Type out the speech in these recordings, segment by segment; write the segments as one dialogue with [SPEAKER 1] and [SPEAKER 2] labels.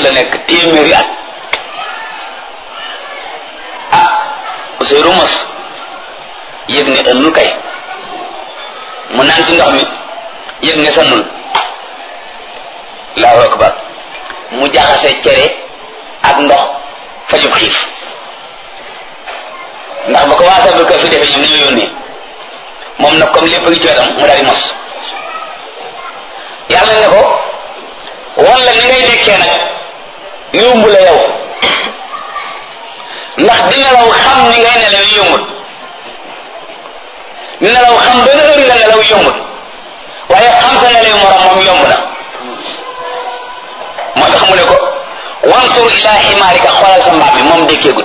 [SPEAKER 1] la nekk téeméeri at ah Ousseynou mos yëg ne ënnul kay mu naan ci ndox mi yëg ne sannul allahu akbar mu jaxase cere ak ndox fajub xiif ndax ba ko waa sablu kër fi defee ñoom dañoo yónnee moom nag comme lépp ngi ci wetam mu daal di mos yàlla ne ko wan la ni ngay nekkee nag yomb la yow ndax di nelaw xam ni ngay nelaw yombut nelaw xam benn heure nga nelaw yombut waaye xam sa nelaw morom moom yomb na moo tax mu ne ko wansur ila ximaarika xoolal sa mbaam mi moom dékkeegut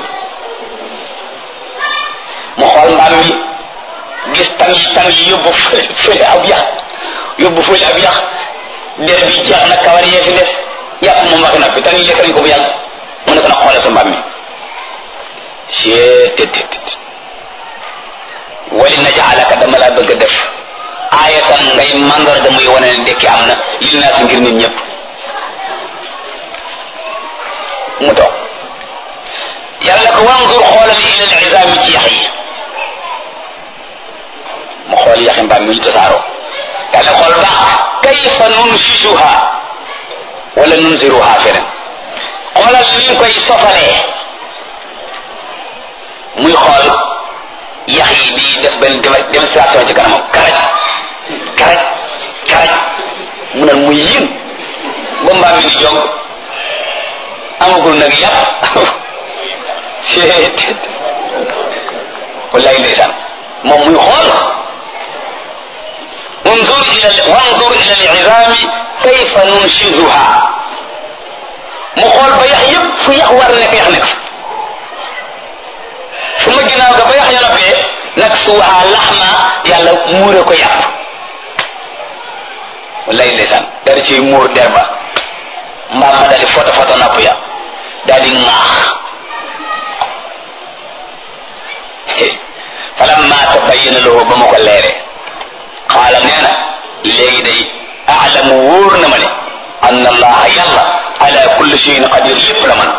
[SPEAKER 1] mu xool mbaam mi gis tam yi tam yi yóbbu fële ab yax yóbbu fële ab yax der bi jeex na kawar yee fi des yàpp moom waxi na fi tam yi lekk nañ ko bu yàgg mu ne ko nag xoolal sa mbaam mi cee tet wali najaalaka dama laa bëgg a def aayatan ngay mandarga muy wane ne dekki am na lil naa si ngir nit ñëpp mu toog yàlla ko wanzur xoolal ila al izaami ci yax yi mu xool yaxi mbaam mi ñu tasaaroo yàlla xool baax kayfa nunsisuha wala nunziruha feneen xoolal ni ñu koy sofalee muy xool yax yi di def benn démonstration ci kanamam karaj karaj karaj mu ne mu yën ba mbaam mi di jog amagul nag yàpp seet wallahi ndeysaan moom muy xool انظر الى وانظر الى العظام كيف ننشزها mu xool ba yax yëpp fu yax war nekk yax nekk su ma ginnaaw ga ba yax ya noppee nag suuxaa laxma yàlla muure ko yàpp wallahi ndeysaan dari ci muur der ba mbaam ma daal di foto foto napp ya daal di ŋaax falamma tabayyana lahu ba ma ko leere xaala nee na léegi day aalamu wóor na ma ne anna allaha yàlla ala kulli shay'in qadir lépp la man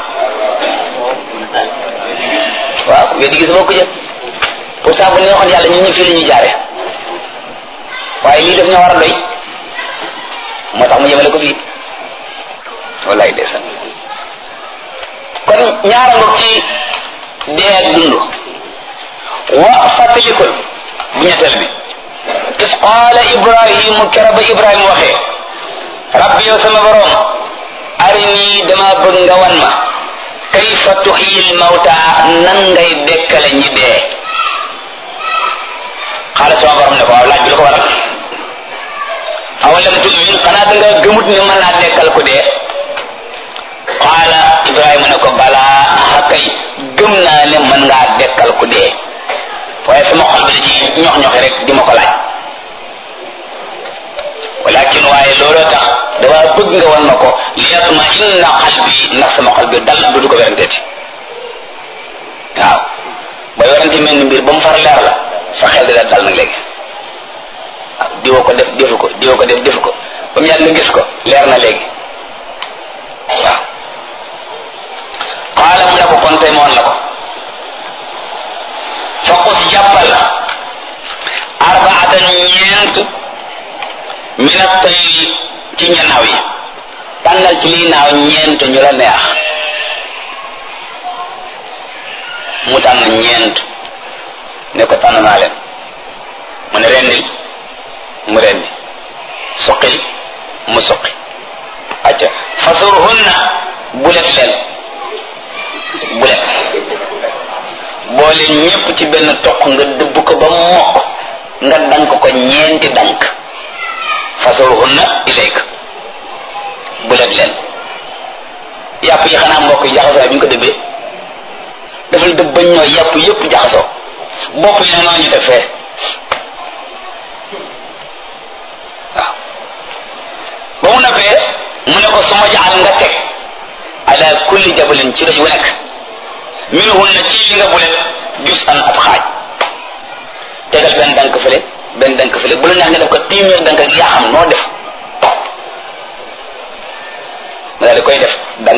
[SPEAKER 1] waaw weddi gis boo ko jël pourtant bu neexoon yàlla ñu ñu fii la ñuy jaare waaye lii daf ñoo war a doy moo tax mu yemale ko fii wallaay ndeysaan kon ñaara ngoog ci dee ak dund wa fàttalikul bu ñetteel bi is qaala ibrahimu kera ba ibrahima waxee rabbi yow sama borom arini dama bëgg nga wan ma kayfa tuxyil mawta nan ngay dekkale ñi dee xaala sama borom ne ko waaw laaj bi lu ko waral awalam tumin xanaa da nga gëmut ne mën naa dekkal ko dee qaala ibrahima ne ko balaa xakay gëm naa ne mën ngaa dekkal ko dee waaye sama xol bi da ci ñox ñoxi rek di ma ko laaj walakin waaye looloo tax dama bëgg nga wan ma ko li yatma inna qalbi ndax sama xol bi dal du du ko weranteeti waaw ba werante mel ni mbir ba mu far leer la sa xel di la dal nag léegi waaw diwa ko def defu ko diwa ko def defu ko ba mu yàgg nga gis ko leer na léegi waaw qaala mu ne ko kon tey moon la ko faqus jàppal arbaatan ñeent min at-tayri ci ñanaaw yi tànnal ci liy naaw ñeent ñu la neex mu tànn ñeent ne ko tànn naa leen mu ne rendil mu rendi suqil mu suqi acca fasurhunna bulet leen bulet boole ñépp ci benn toq nga dëbb ko ba mokk nga dank ko ñeenti dank fasurhunna ilayka bulet leen yàpp yi xanaa mbokk yi jaxasoo bi ñu ko dëbbee dafay dëbb bañ ñoo yàpp yépp jaxasoo bopp yi ne noonu ñu def fee waaw ba mu nafee mu ne ko su ma jaxal nga teg ala kulli jabalin ci doj wu nekk minhun na ci li nga bulet jus an ab xaaj tegal benn dank fële benn dank fële bu la neex nga def ko téeméer dank ak yaa xam noo def ma daal di koy def